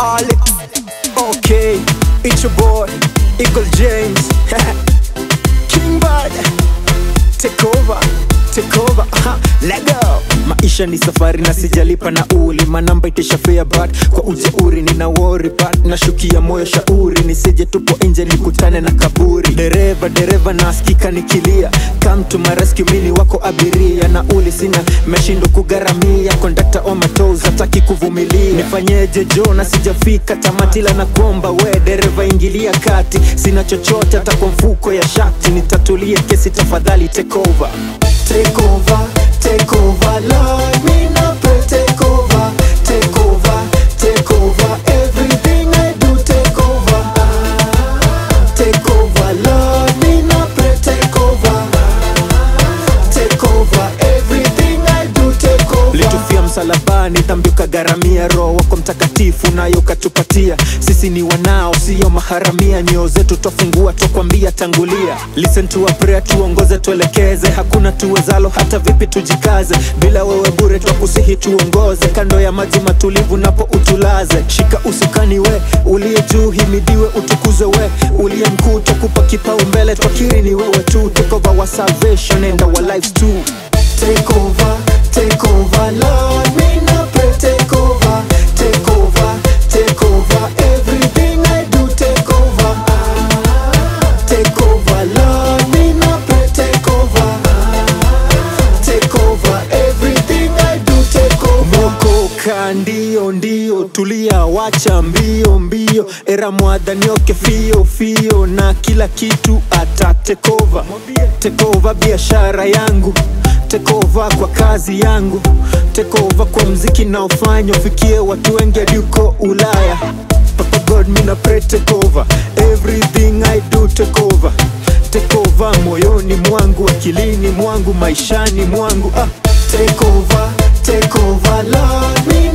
Alex. Okay, it's your boy, Eagle James. King Bad. Take over, take over. Aha, let go. Maisha ni safari na sijalipa nauli, manamba itisha fare but kwa ujeuri nina worry but nashukia moyo shauri, nisije tupo nje nikutane na kaburi. Dereva dereva nasikika nikilia, come to my rescue, mini wako abiria, nauli sina, meshindo kugaramia, kondakta on my toes, hataki kuvumilia. Nifanyeje jo na sijafika tamati, la na kuomba we dereva, ingilia kati, sina chochote hata kwa mfuko ya shati, nitatulie kesi tafadhali, take over, take over, take over, Lord, me na pray, take over, take over, take over, everything I do, take over, take over, Lord, me na pray, take over, take over, everything I do, take over. Litufia msalabani, dhambi ukagharamia, roho wako mtakatifu nayo ukatupatia. Sisi ni wanao, sio maharamia, nyoyo zetu twafungua, twakwambia tangulia. Listen to our prayer, tuongoze, tuelekeze, hakuna tuwezalo, hata vipi tujikaze, bila wewe bure twakusihi, tuongoze kando ya maji matulivu, napo utulaze. Shika usukani we uliye juu, himidiwe, utukuzwe we uliye mkuu, twakupa kipaumbele, twakiri ni wewe tu, take over our salvation and our lives too. Take over, take over, Lord, me na pray, take over, take over, take over, everything I do, take over, take over, Lord, me na pray, take over, take over, everything I do, take over. Mokoka ndio ndio, tulia, wacha mbio mbio, era mwadhanioke fio fio, na kila kitu ata take over, take over biashara yangu take over kwa kazi yangu, take over kwa mziki naofanya ufikie watu wengi hadi uko Ulaya. Papa God, mina pray take over everything I do, take over take over moyoni mwangu, akilini mwangu, maishani mwangu ah. Take over, take over Lord, me